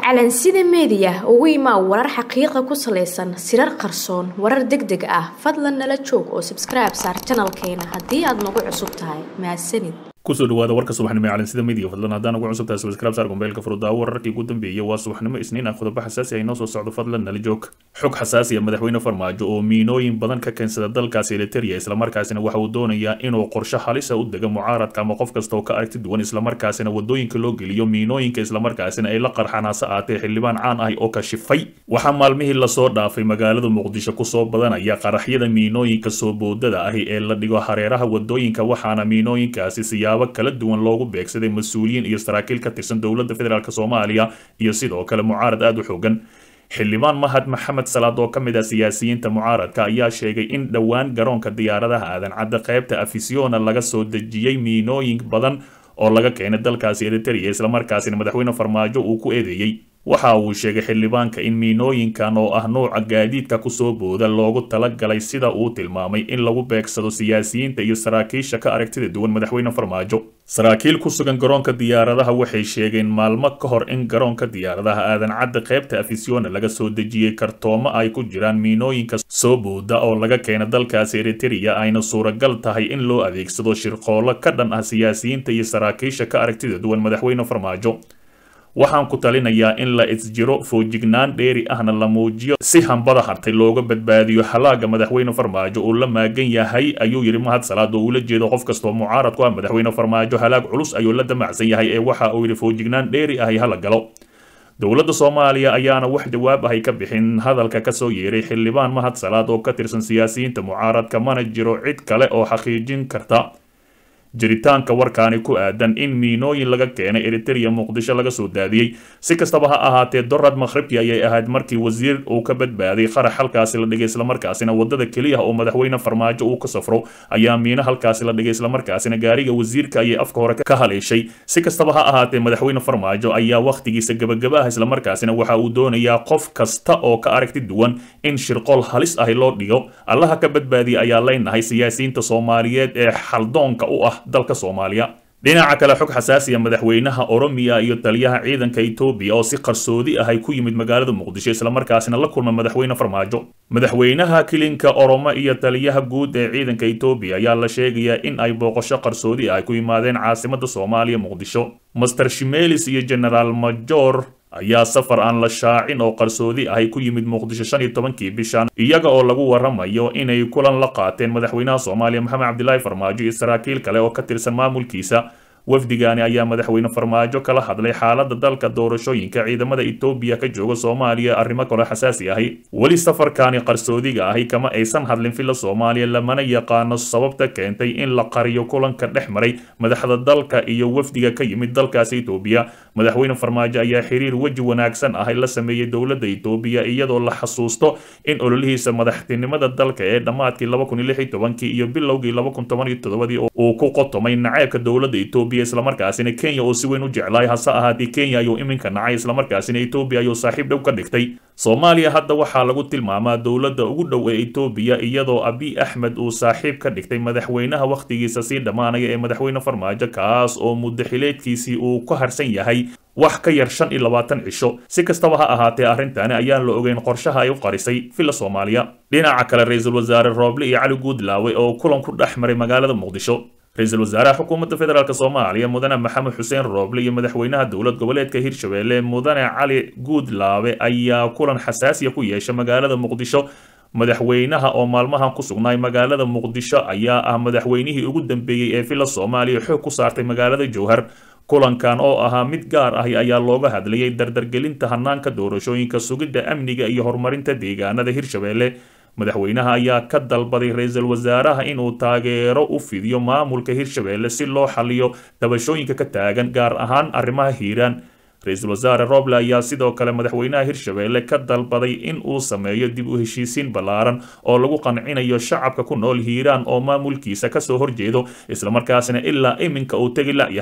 calansida meediya ugu imaa warar xaqiiqa ku salaysan sirar qarsoon warar deg deg ah fadlan nala joog oo sabskribe saar janalkeena haddii aad nagu cusub tahay mahadsanid kusoo dhawaada warka subaxnimo ee calansida media fadlan haddaan ugu cusub tahay subscribe saar gombeelka furudaawo wararkii ugu dambeeyay waa subaxnimo isniin ah qodobo xasaasi ah inoo soo socdo fadlan nala joog xog xasaasi ah madaxweyne farmaajo oo miinooyin badan ka keensada dalkaasi eliteria islamarkaasina waxa uu doonayaa inuu qorshe halisa u dega mucaaradka ama qof kasta oo ka aragti duwan islamarkaasina wadooyinka loo geliyo miinooyinka islamarkaasina ay la qarxaan hase aatee xildhibaan caan ahi oo kashifay waxaa maalmihii lasoo dhaafay magaalada muqdisho kusoo badanaya qaraxyada miinooyinka soo boodada ahi ee la dhigo hareeraha wadooyinka waxaana miinooyinkaasi siyaabo kala duwan loogu beegsaday mas-uuliyiin iyo saraakiil ka tirsan dowladda federaalk soomaaliya iyo sidoo kale mucaarad aada u xoogan xildhibaan mahad maxamed salaad oo ka mid ah siyaasiyiinta mucaaradka ayaa sheegay in dhowaan garoonka diyaaradaha aadan cadda qaybta afisiona laga soo dejiyey miinooyin badan oo laga keenay dalkaasi eriteria islamarkaasina madaxweyne farmaajo uu ku eedeeyey waxa uu sheegay xildhibaanka in miinooyinkan oo ah nuuca gaadiidka kusoo booda loogu talagalay sida uu tilmaamay in lagu beegsado siyaasiyiinta iyo saraakiisha ka aragtida duwan madaxweyne farmaajo saraakiil ku sugan garoonka diyaaradaha waxay sheegeen maalmo ka hor in garoonka diyaaradaha aadan cadda qaybta afisiona laga soo dejiyey kartoomo ay ku jiraan miinooyinka soo booda oo laga keena dalkaasi eriteria ayna suuragal tahay in loo adeegsado shirqoollo ka dhan ah siyaasiyiinta iyo saraakiisha ka aragtida duwan madaxweyne farmaajo waxaan ku talinayaa in la isjiro foojignaan dheeri ahna la muujiyo si hambada hartay looga badbaadiyo halaaga madaxweyne farmaajo uu la maagan yahay ayuu yidhi mahad salaad oo ula jeedo qof kastoo mucaarad ku ah madaxweyne farmaajo halaag culus ayuu la damacsan yahay ee waxa uu yidhi foojignaan dheeri ahi hala galo dowladda soomaaliya ayaana wax jawaab ahay ka bixin hadalka kasoo yeeray xildhibaan mahad salaad oo ka tirsan siyaasiyiinta mucaaradka mana jiro cid kale oo xaqiijin karta jiritaanka warkaani ku aadan in miinooyin laga keenay eriteria muqdisho laga soo daadiyey si kastaba ha ahaatee dorad makhribki ayay ahayd markii wasiir uu ka badbaaday qarax halkaasi la dhigay islamarkaasina wadada keliya oo madaxweyne farmaajo uu ka safro ayaa miino halkaasi la dhigay islamarkaasina gaariga wasiirka ayay afka hore ka haleeshay si kastaba ha ahaatee madaxweyne farmaajo ayaa wakhtigiisa gabagaba ah islamarkaasina waxa uu doonayaa qof kasta oo ka aragti duwan in shirqool halis ahi loo dhigo allaha ka badbaadiya ayaa leynahay siyaasiyiinta soomaaliyeed ee xaldoonka u ah dalka soomaaliya dhinaca kale xog xasaasiya madaxweynaha oromiya iyo taliyaha ciidanka etoobiya oo si qarsoodi ah ay ku yimid magaalada muqdisho islamarkaasina la kulma madaxweyne farmaajo madaxweynaha kilinka oromo iyo taliyaha guud ee ciidanka etoobiya ayaa la sheegayaa in ay booqasho qarsoodi ah ay ku yimaadeen caasimada soomaaliya muqdisho master shimelis iyo genaraal major ayaa safar aan la shaacin oo qarsoodi ahay ku yimid muqdisho shan iyo tobankii bishan iyaga oo lagu waramayo inay kulan la qaateen madaxweynaha soomaaliya maxamed cabdilaahi farmaajo iyo saraakiil kale oo ka tirsan maamulkiisa wafdigaani ayaa madaxweyne farmaajo kala hadlay xaalada dalka doorashooyinka ciidamada etoobiya ka jooga soomaaliya arrimo kale xasaasi ahi weli safarkaani qarsoodiga ahi kama aysan hadlin filla soomaaliya lamana yaqaano sababta keentay in la qariyo kulanka dhex maray madaxda dalka iyo wafdiga ka yimid dalkaasi etoobiya madaxweyne farmaajo ayaa xiriir weji wanaagsan ahi la sameeyey dowladda etoobiya iyadoo la xasuusto in ololihiisa madaxtinimada dalka ee dhammaadkii laba kun iyo lix iyo tobankii iyo bilowgii laba kun toban iyo toddobadii uu ku qotomay naceebka dowladda etoobiya islamarkaasina kenya oo si weyn u jeclaay hase ahaatee kenya ayuu iminka nacay islamarkaasina etoobiya ayuu saaxiib dhow ka dhigtay soomaaliya hadda waxaa lagu tilmaamaa dowladda ugu dhow ee etoobiya iyadoo abiy axmed uu saaxiib ka dhigtay madaxweynaha wakhtigiisa sii dhammaanaya ee madaxweyne farmaajo kaas oo muddo xileedkiisii uu ku harsan yahay wax ka yar shan iyo labaatan cisho si kastaba ha ahaatee arrintani ayaan la ogeyn qorshaha ay u qarisay villa soomaaliya dhinaca kale ra-iisul wasaare rooble iyo cali guudlaawe oo kulan ku dhex maray magaalada muqdisho ra-iisul wasaaraha xukuumadda federaalk soomaaliya mudane maxamed xuseen rooble iyo madaxweynaha dowlad goboleedka hirshabelle mudane cali guudlaawe ayaa kulan xasaasiya ku yeesha magaalada muqdisho madaxweynaha oo maalmahan ku sugnaay magaalada muqdisho ayaa ah madaxweynihii ugu dambeeyey ee villa soomaaliya xoog ku saartay magaalada jowhar kulankan oo ahaa mid gaar ahi ayaa looga hadlayay dardargelinta hanaanka doorashooyinka sugidda amniga iyo horumarinta deegaanada hirshabelle madaxweynaha ayaa ka dalbaday ra-iisul wasaaraha inuu taageero u fidiyo maamulka hirshabelle si loo xaliyo dabashooyinka ka taagan gaar ahaan arrimaha hiiraan ra-iisul wasaare roble ayaa sidoo kale madaxweynaha hirshabelle ka dalbaday in uu sameeyo dib u heshiisiin ballaaran oo lagu qancinayo shacabka ku nool hiiraan oo maamulkiisa kasoo horjeedo islamarkaasina ilaa iminka uu tegi layahay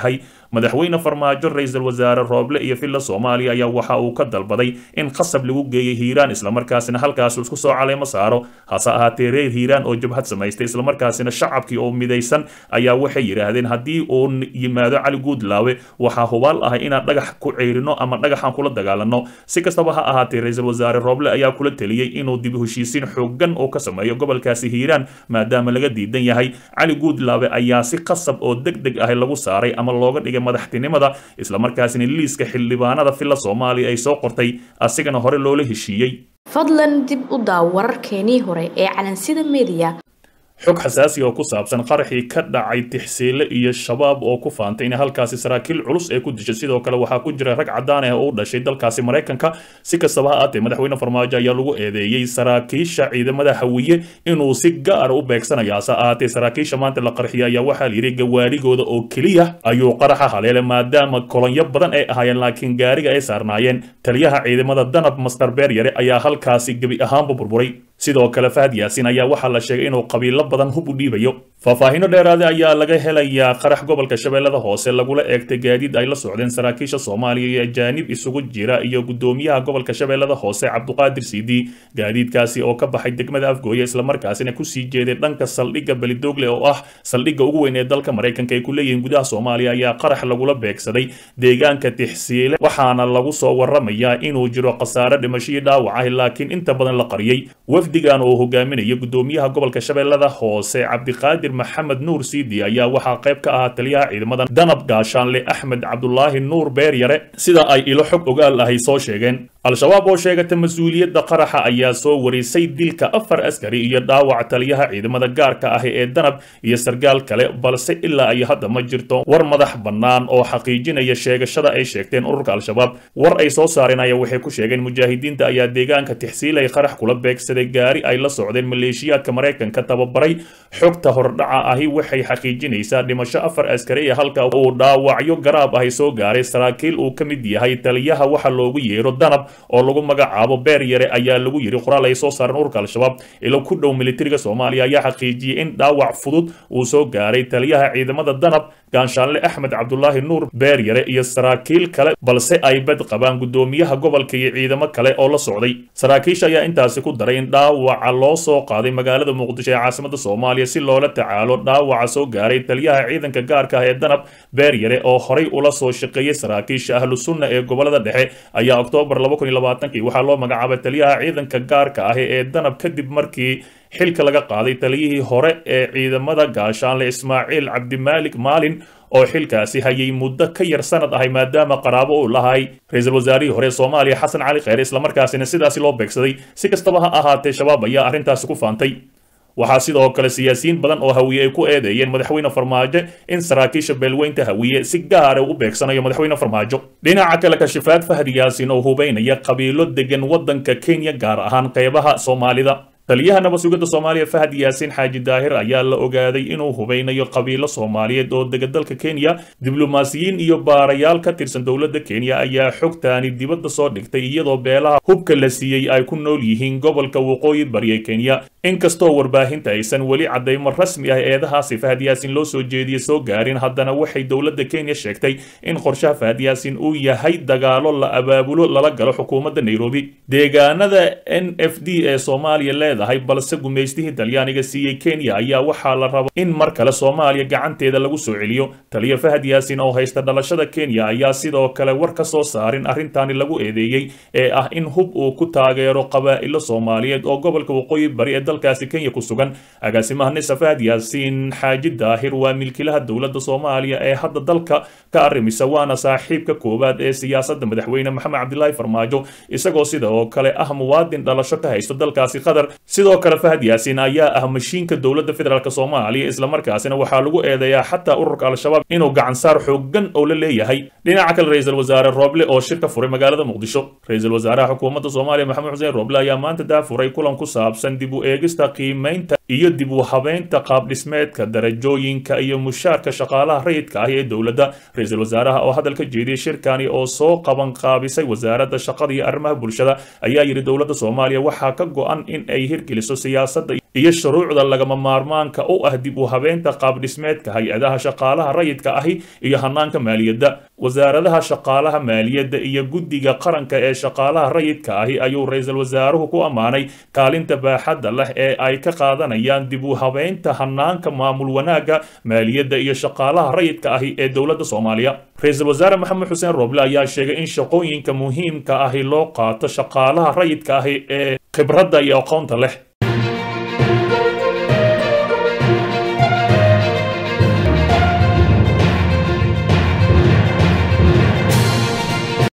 madaxweyne farmaajo ra-iisul wasaare rooble iyo villa soomaaliya ayaa waxa uu ka dalbaday in qasab lagu geeyay hiiraan islamarkaasina halkaas isku soo caleemo saaro hase ahaatee reer hiiraan oo jabhad samaystay islamarkaasina shacabkii oo midaysan ayaa waxay yidhaahdeen haddii uu yimaado cali guudlaawe waxaa hubaal ah inaan dhagax ku ceyrino ama dhagaxaan kula dagaalano si kastaba ha ahaatee ra-iisul wasaare rooble ayaa kula teliyey inuu dib heshiisiin xoogan oo ka sameeyo gobolkaasi hiiraan maadaama laga diidan yahay cali guudlaawe ayaa si qasab oo deg deg ah lagu saaray ama looga dhigay madaxtinimada islamarkaasina liiska xildhibaanada villa soomaaliya ay soo qortay asigana hore loola heshiiyey fadlan dib u daaw wararkeenii hore ee calansida mediya xog xasaasi oo ku saabsan qaraxii ka dhacay tixsiile iyo shabaab oo ku faantay in halkaasi saraakiil culus ee ku dishay sidoo kale waxaa ku jira rag cadaan ah oo u dhashay dalkaasi maraykanka si kastaba ha aatee madaxweyne farmaajo ayaa lagu eedeeyey saraakiisha ciidamada hawiye inuu si gaara u beegsanaya hase ahaatee saraakiisha maanta la qarxiyay ayaa waxaa layidhi gawaarigooda oo keliya ayuu qaraxa haleelay maadaama kolonyo badan ay ahaayeen laakiin gaariga ay saarnaayeen taliyaha ciidamada danab master beeryare ayaa halkaasi gebi ahaanba burburay sidoo kale fahad yaasin ayaa waxaa la sheegay inuu qabiilo badan hub u dhiibayo faahfaahino dheeraada ayaa laga helayaa qarax gobolka shabeellada hoose lagula eegtay gaadiid ay la socdeen saraakiisha soomaaliya iyo ajaanib isugu jira iyo gudoomiyaha gobolka shabeellada hoose cabduqaadir siidi gaadiidkaasi oo ka baxay degmada afgooye islamarkaasina kusii jeeday dhanka saldhigga belidoogle oo ah saldhigga ugu weyn ee dalka maraykanka ay ku leeyihiin gudaha soomaaliya ayaa qarax lagula beegsaday deegaanka tixsiile waxaana lagu soo waramayaa inuu jiro khasaare dhimashadii dhaawac ah laakiin inta badan la qariyey wafdigan oo hogaaminaya gudoomiyaha gobolka shabeellada hoose cabdiqaadir maxamed nuur siidi ayaa waxaa qayb ka ahaa taliyaha ciidamada danab gaashaanle axmed cabdulaahi nuur beeryare sida ay ilo xog ogaal ahay soo sheegeen al-shabaab oo sheegata mas-uuliyadda qaraxa ayaa soo warisay dilka afar askari iyo dhaawac taliyaha ciidamada gaarka ah ee danab iyo sargaal kale balse ilaa ay hadda ma jirto war madax bannaan oo xaqiijinaya sheegashada ay sheegteen ururka al-shabaab war ay soo saareen ayaa waxay ku sheegeen mujaahidiinta ayaa deegaanka tixsiilay qarax kula beegsaday gaari ay la socdeen maleeshiyaadka maraykanka tababaray xogta hordhaca ahi waxay xaqiijinaysaa dhimasho afar askari ee halka uu dhaawacyo garaab ahi soo gaaray saraakiil uu ka mid yahay taliyaha waxa loogu yeero danab oo lagu magacaabo beer yare ayaa lagu yidhi qoraal ay soo saareen ururka al-shabaab ilo ku dhow militariga soomaaliya ayaa xaqiijiyey in dhaawac fudud uu soo gaaray taliyaha ciidamada danab gaanshaanle axmed cabdulaahi nuur beer yare iyo saraakiil kale balse ay bad qabaan gudoomiyaha gobolka iyo ciidamo kale oo la socday saraakiisha ayaa intaasi ku daray in dhaawaca loo soo qaaday magaalada muqdisho ee caasimada soomaaliya si loola tacaalo dhaawaca soo gaaray taliyaha ciidanka gaarka ah ee danab beer yare oo horay ula soo shaqeeyey saraakiisha ahlu sunna ee gobolada dhexe ayaa oktoobar waxaa loo magacaabay taliyaha ciidanka gaarka ah ee danab kadib markii xilka laga qaaday taliyihii hore ee ciidamada gaashaanle ismaaciil cabdimaalik maalin oo xilkaasi hayay muddo ka yar sanad ahay maadaama qaraabo uu lahay ra-iisul wasaarihii hore ee soomaaliya xasan cali kheyre islamarkaasina sidaasi loo beegsaday si kastaba ha ahaatee shabaab ayaa arrintaasi ku faantay waxaa sidoo kale siyaasiyiin badan oo hawiye ay ku eedeeyeen madaxweyne farmaajo in saraakiisha beelweynta hawiye si gaara u beegsanayo madaxweyne farmaajo dhinaca kale kashifaad fahad yaasin oo hubeynaya qabiilo degan waddanka kenya gaar ahaan qeybaha soomaalida taliyaha nabad sugidda soomaaliya fahad yaasiin xaaji daahir ayaa la ogaaday inuu hubeynayo qabiilo soomaaliyeed oo dega dalka kenya diblomaasiyiin iyo baarayaal ka tirsan dowladda kenya ayaa xogtaani dibadda soo dhigtay iyadoo beelaha hubka la siiyey ay ku nool yihiin gobolka waqooyi bari ee kenya inkastoo warbaahinta aysan weli caddaymo rasmi ah eedahaasi fahad yaasin loo soo jeediye soo gaarin haddana waxay dowladda kenya sheegtay in qorshaha fahad yaasin uu yahay dagaalo la abaabulo lala galo xukuumadda nairobi deegaanada n f d ee soomaaliya leedahay balse gumaystihii talyaaniga siiyey kenya ayaa waxaa la raba in mar kale soomaaliya gacanteeda lagu soo celiyo taliya fahad yaasin oo haysta dhalashada kenya ayaa sidoo kale war ka soo saarin arrintaani lagu eedeeyey ee ah in hub uu ku taageero qabaa'ilo soomaaliyeed oo gobolka waqooyi bari ee dalkaasi kenya ku sugan agaasimaha nisa fahad yaasiin xaaji daahir waa milkilaha dowladda soomaaliya ee hadda dalka ka arrimisa waana saaxiibka koowaad ee siyaasadda madaxweyne maxamed cabdilaahi farmaajo isagoo sidoo kale ah muwaadin dhalasho ka haysto dalkaasi qatar sidoo kale fahad yaasiin ayaa ah mashiinka dowladda federaalk soomaaliya islamarkaasina waxaa lagu eedeeyaa xataa ururka al-shabaab inuu gacansaar xoogan oo la leeyahay dhinaca kale ra-iisul wasaare rooble oo shir ka furay magaalada muqdisho ra-iisul wasaaraha xukuumadda soomaaliya maxamed xuseen rooble ayaa maanta daafuray kulan ku saabsan dib u eegista qiimaynta iyo dib u habeynta qaabdhismeedka darajooyinka iyo mushaarka shaqaalaha rayidka ah ee dowladda ra-iisul wasaaraha oo hadal ka jeediyey shirkani oo soo qaban qaabisay wasaaradda shaqada iyo arrimaha bulshada ayaa yidhi dowladda soomaaliya waxaa ka go-an in ay hirgeliso siyaasadda iyo shuruucda lagama maarmaanka u ah dib u habeenta qaabdhismeedka hay-adaha shaqaalaha rayidka ahi iyo hanaanka maaliyadda wasaaradaha shaqaalaha maaliyadda iyo guddiga qaranka ee shaqaalaha rayidka ahi ayuu ra-iisul wasaaruhu ku ammaanay kaalinta baaxadda leh ee ay ka qaadanayaan dib u habeynta hanaanka maamul wanaagga maaliyadda iyo shaqaalaha rayidka ahi ee dowladda soomaaliya ra-iisul wasaare maxamed xuseen rooble ayaa sheegay in shaqooyinka muhiimka ahi loo qaato shaqaalaha rayidka ahi ee khibradda iyo aqoonta leh